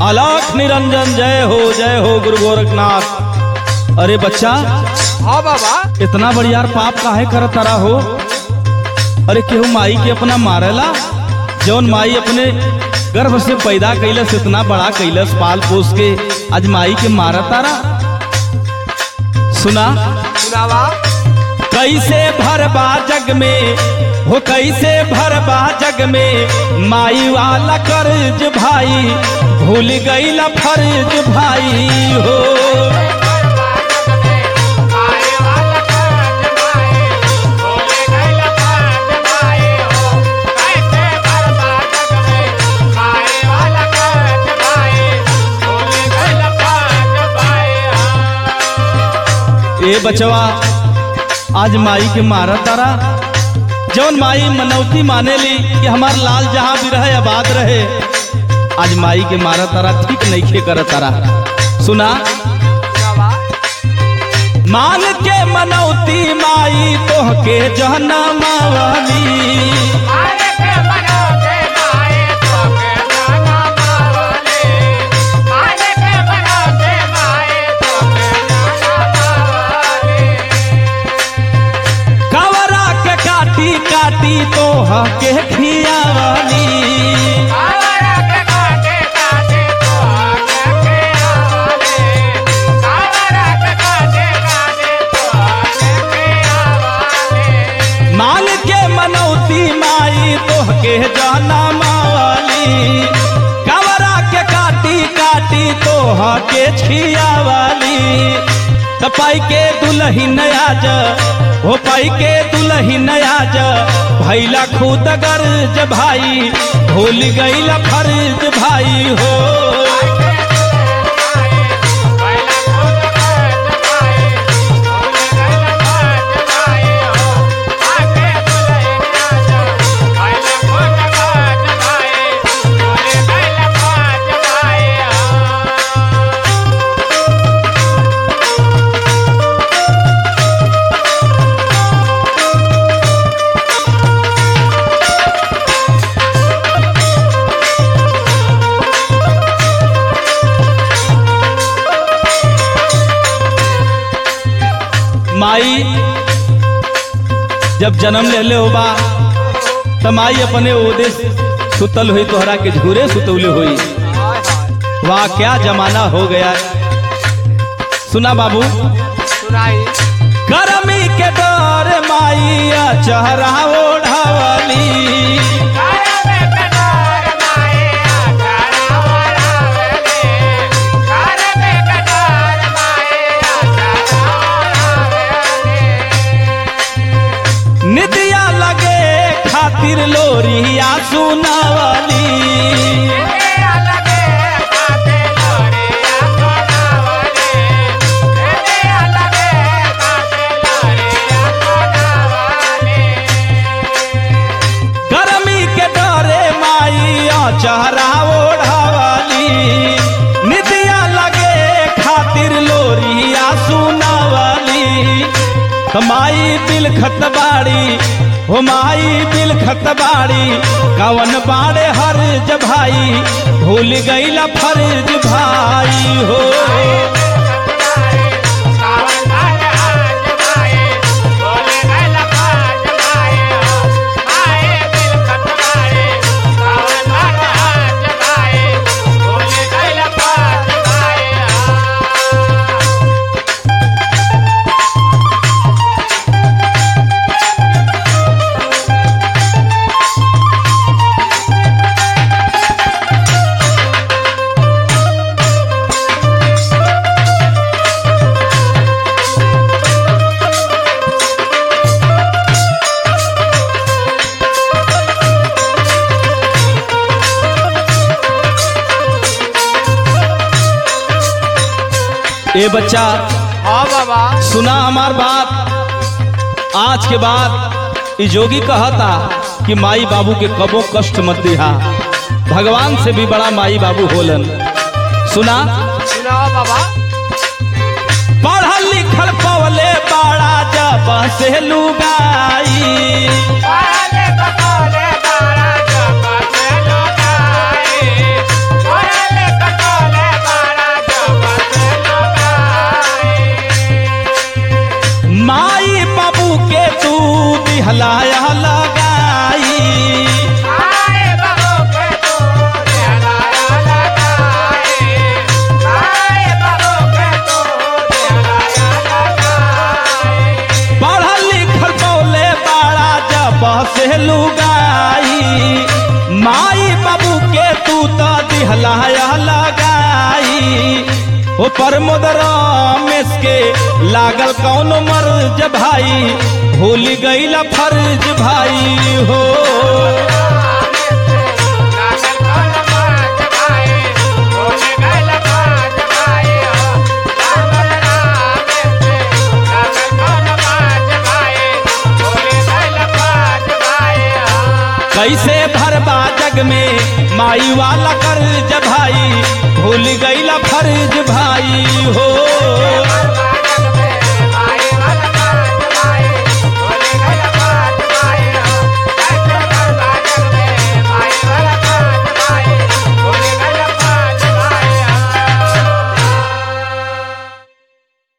अलाख निरंजन जय हो जय हो गुरु गोरखनाथ अरे बच्चा हाँ बाबा इतना बड़ियार पाप काहे करत तारा हो अरे केहू माई के अपना मारेला जौन माई अपने गर्भ से पैदा कैलस इतना बड़ा कैलस पाल पोस के आज माई के मारत तारा सुना सुनावा कैसे भरबा जग में हो कैसे भरबा जग में माई वाला कर्ज भाई भूल गईला फर्ज भाई हो ए बचवा आज माई के मारा तारा जौन माई मनौती माने ली कि हमार लाल जहां भी रहे आबाद रहे आज माई के मारा तारा ठीक नहीं खे कर तारा सुना सुनावा मान के मनौती माई तोह के जहना मावाली कवरा के काटी काटी तोह के खियावाली मान के मनौती माई तोह के जाना मावाली कवरा के काटी काटी तोह के छियावाली तपाई के दुलही नया ज हो पाई के दुलही नया ज भैला खुद गर्ज भाई भूल गईला फर्ज भाई हो माई जब जन्म ले ले होबा त माई अपने ओदे सुतल हुई तोहरा के झूरे सुतौले हुई वाह क्या जमाना हो गया सुना बाबू सुनाई गर्मी के डर माई चेहरा ओढ़ावली निदिया लगे खातिर लोरिया सुनावली गर्मी के डरे माइया चेहरा ओढ़ावली निदिया लगे खातिर लोरिया सुनावली त माई दिल खतबाड़ी हो माई दिल खतबाड़ी कवन बाड़े हर्ज भाई भूल गईला फर्ज भाई हो ए बच्चा हाँ बाबा सुना हमार बात आज के बाद ई जोगी कहता कि माई बाबू के कबो कष्ट मत दिहा भगवान से भी बड़ा माई बाबू होलन सुना सुनावा बाबा पढ़ल लिखल पवले बड़ा जब से लुगाई पढ़ले पढ़ले बारा जब से लोगाई ओ प्रमोद रमेश के लागल कौन मर्ज भाई भूल गईला फर्ज भाई हो कैसे भरबा जग में माई वाला कर्ज भाई भूल गईला फर्ज भाई हो